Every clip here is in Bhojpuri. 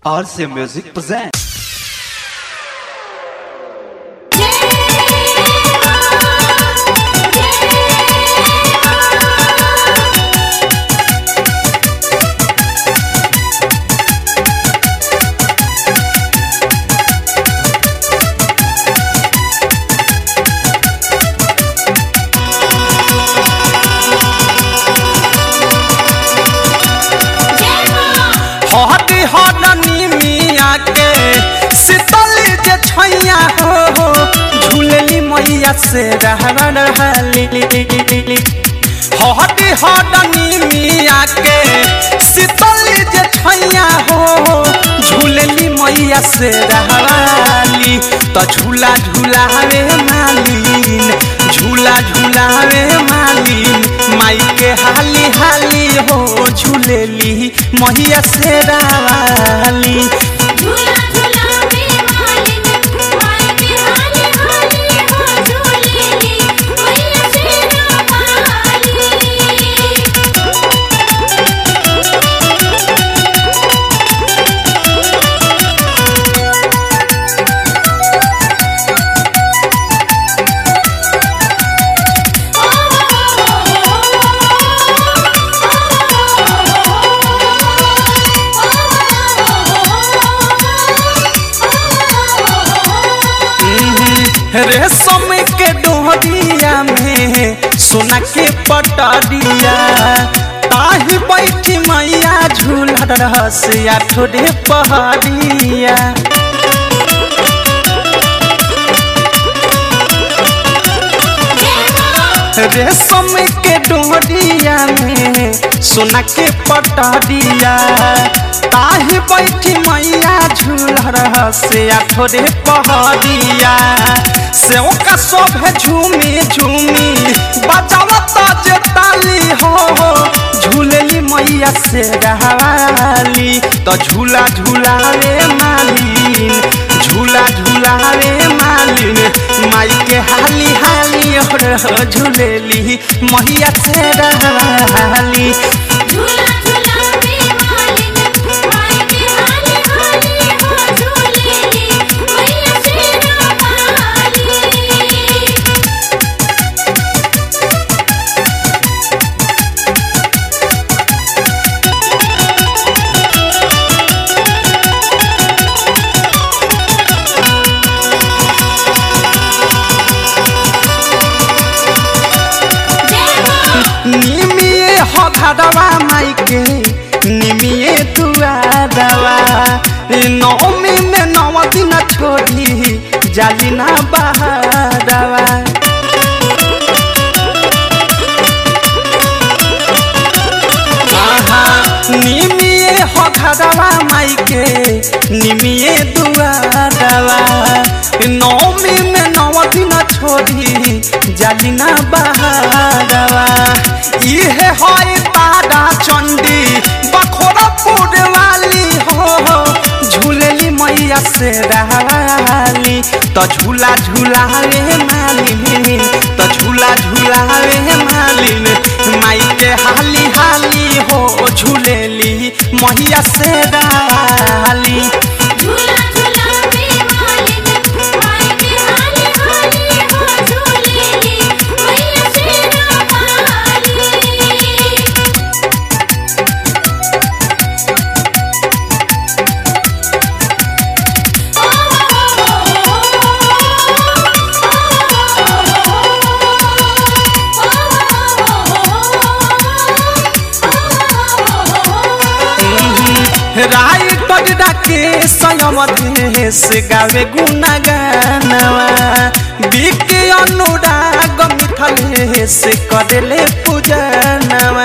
RC Music presents. हट हटनी मिया के शीतली जे छैया हो हो झूलली मैया से रह रहली हट हटनी मिया के शीतली जे छैया हो हो झूलली मैया से रहली तो झूला झूलावे मालिन झूला झूलावे मालिन माई के हाली हाली हो झूलेली मैया से रावाली झूला झूला में मालिन माई के हाली हाली हो झूलेली मैया शेरा वाली रेशम के डोहरिया में सोना के पटरिया ताही बैठी मैया झूला रहसिया ठोडे पहरिया रेशम के डोरिया में सोना के पटरिया ताही बैठी मैया झूला रहसे थोड़े पहरिया से का शोभे झूमी झूमी बजावता जे ताली हो हो झूलेली मैया से रहवाली तो झूला झूलावे मालिन झूला झूलावे मालिन माई के हाली हाली और झूलेली मैया से रहवाली झूला झूला में मालिन माई के हाली हाली हो झूलेली मैया शेरा वाली निमिए हो घरवा माई के निमिए दुआरवा नौमी में नौ दिन छोड़ी जाली ना बहारवा आहा, निमिए हो घरवा माई के निमिए दुआरवा नौमी में नौ दिन छोड़ी जाली ना बहारवा इहे है तारा चंडी बखोरपुर वाली हो झूलेली मैया से रहवाली तो झूला झूलावे मालिन तो झूला झूलावे मालिन माई के हाली हाली हो झूलेली मैया से रहवाली झूला झूला में मालिन माई के हाली हाली हो झूलेली मैया शेरा वाली राई टडा के संयमधेश गावे गुणगानवा बिके अनुराग मिथलेश करेले पूजनवा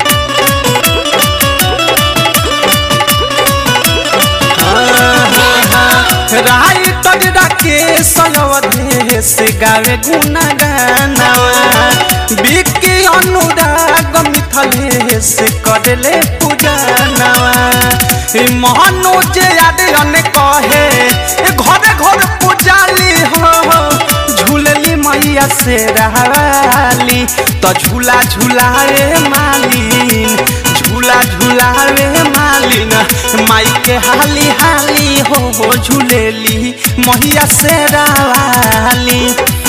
राई टडा के संयमधेश गावे गुणगानवा बिके अनुराग मिथलेश करेले पूजनवा मनोज यादन कहे ए घरे घर पुजाली हो झूलली मैया से रहवाली तो झूला झूलाए मालिन झूला झूला झूलावे मालिन माई के हाली हाली हो हो झूलेली महिया से रावाली